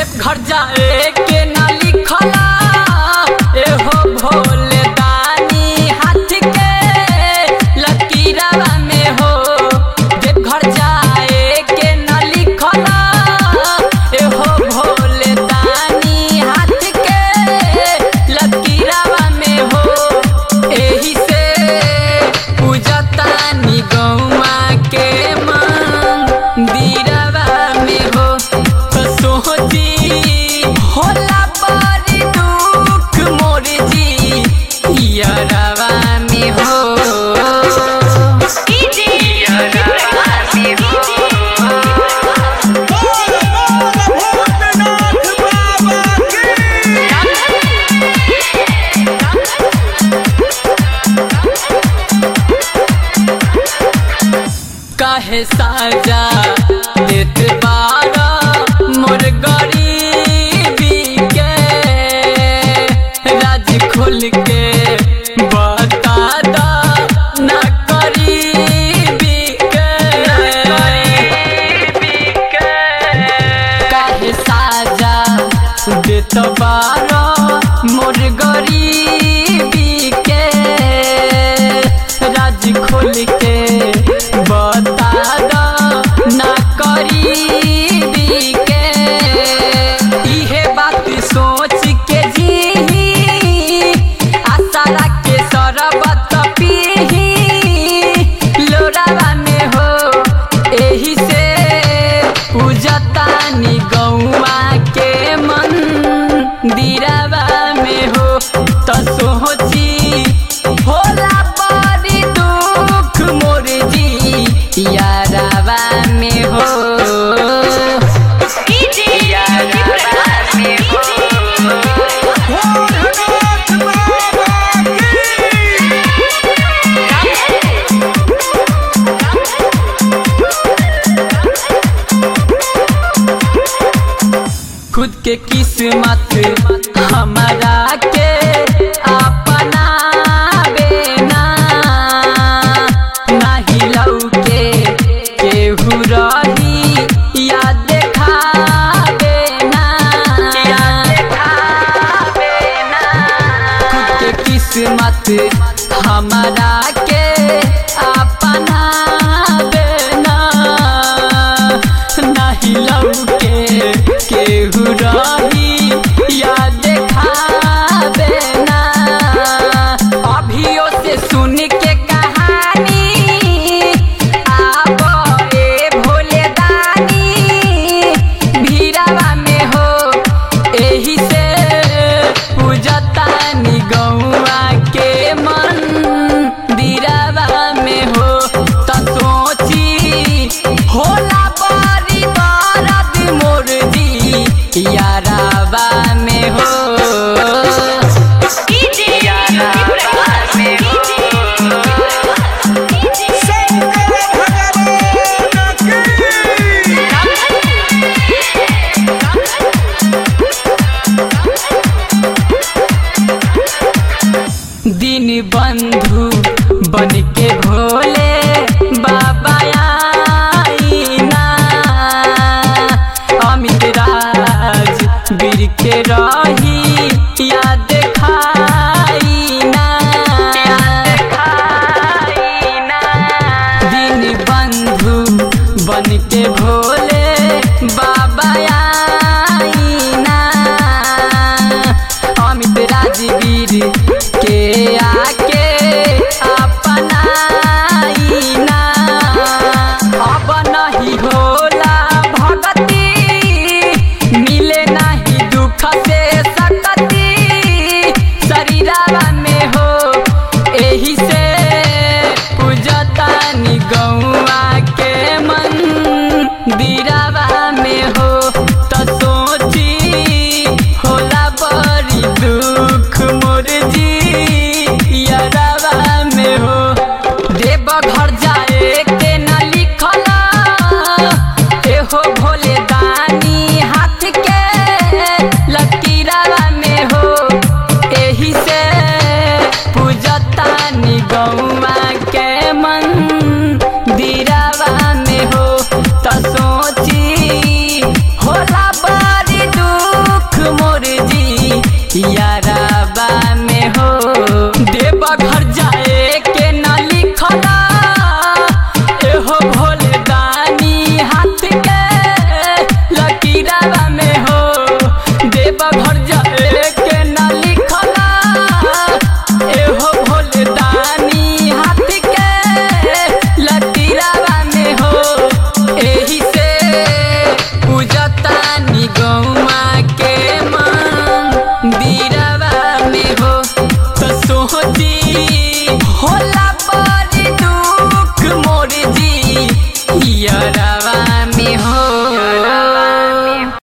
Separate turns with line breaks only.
देवघर जाए के ना लिखला एहो भोले दानी हाथ के लकीरवा में हो देवघर जाए के ना लिखला एहो भोले दानी हाथ के लकीरवा में हो एही से पूजतानी गौमा के मंदिरवा में हो तो सोची होला बड़ी दुख मोर जी यारवा में हो यारवा में हो काहे साजा देत बारा मोर गरीबी के राज खोल के बता दा ना करीबी के काहे साजा देत बारा मोर गरीबी के राज खोल के बता दा ना करीबी के इहे बात सोच के जी आशा के सरबत पीही लोरावा में हो एही से पूजतानी गौआ के मंदिरवा में हो त सोची होला बड़ी दुख मोर जी यारवा में हो यारवा में हो खुद के किस्मत हमारा के अपना बेना नाही लौके केहू रही या देखावे ना खुद के किस्मत हमारा के अपना बेना नाही लौके केहू रही या देखावे ना अभियो से सुन के कहानी आबो ए भोले दानी भीड़ावा में हो एही से पूजतानी गौआ के मंदिरवा में हो त सोची होला बड़ी दर्द मोर जी यारावा में हो यारावा में हो दिन बंधु बन के भोले बाबा आईना अमित राज वीर के रही